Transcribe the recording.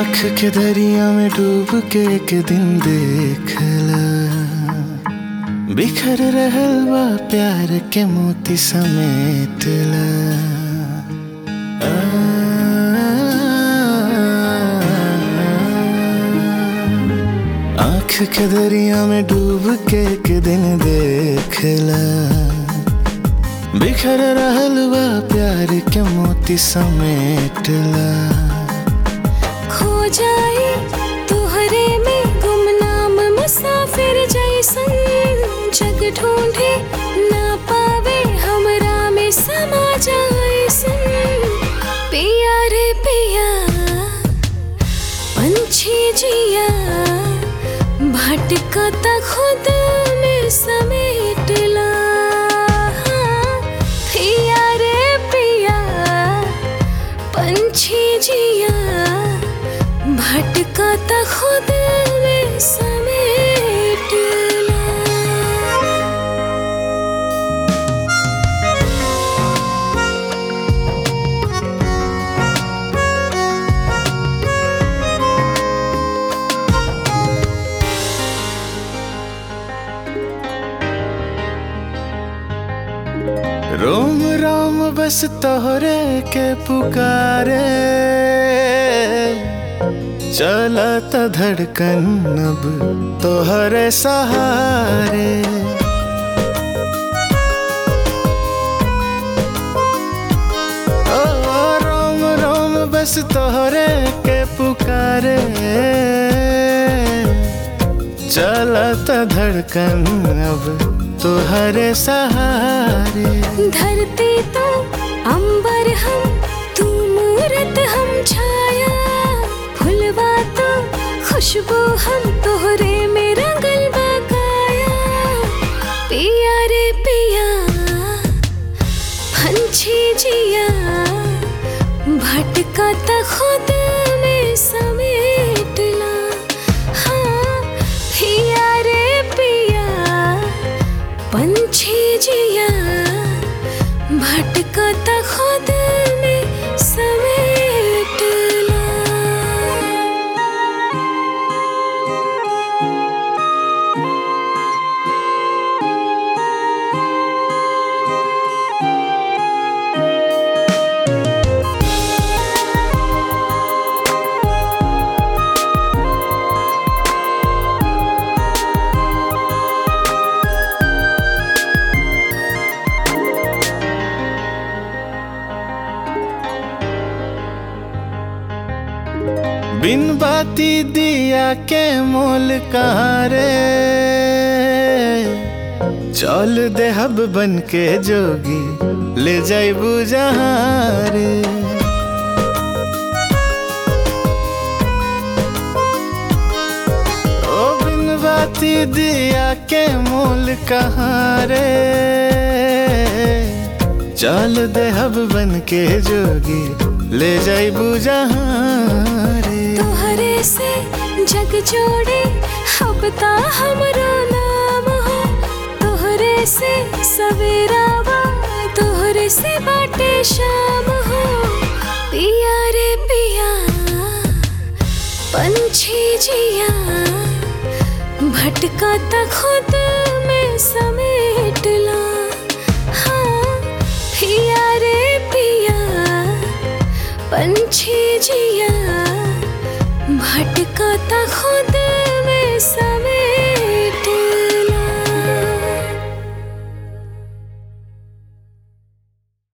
आँख के दरिया में डूब के एक दिन देखला बिखर रहल बा प्यार के मोती समेटला आँख के दरिया में डूब के एक दिन देखला बिखर रहल बा प्यार के मोती समेटला खो जाए तुहरे में गुमनाम मुसाफिर जैसन जग ढूंढे ना पावे हमरा में समा जाए सन पिया रे पिया पंछी जिया भटकता खुद में समेटला पिया रे पिया पंछी जिया भटकता खुद में समेटला रोम रोम बस तोहरे के पुकारे चलत धड़कन अब तोहरे सहारे ओ रोम रोम बस तोहरे के पुकारे चलत धड़कन अब तोहरे सहारे धरती तो अंबर हम तू मूरत हम छाया फुलवा तो खुशबू हम तोहरे में रंगल बकाया पिया रे पिया पंछी जिया भटकता खुद में समेटला हाँ पिया रे पिया पंछी जिया भटकता खुद में समेटला बिन बाती दिया के मोल कहाँ रे चल देहब बन के जोगी ले जाइबू जहाँ रे ओ बिन बाती दिया के मोल कहाँ रे चल देहब बन के जोगी ले जाइबू जहाँ रे तोहरे से जग जोड़े अब ता हमरो नाम हो तोहरे से सवेरा बा तोहरे से बाटे शाम हो पिया रे पिया पंछी जिया भटकता खुद में समेटला हाँ पिया रे पिया पंछी जिया भटकता खुद में समय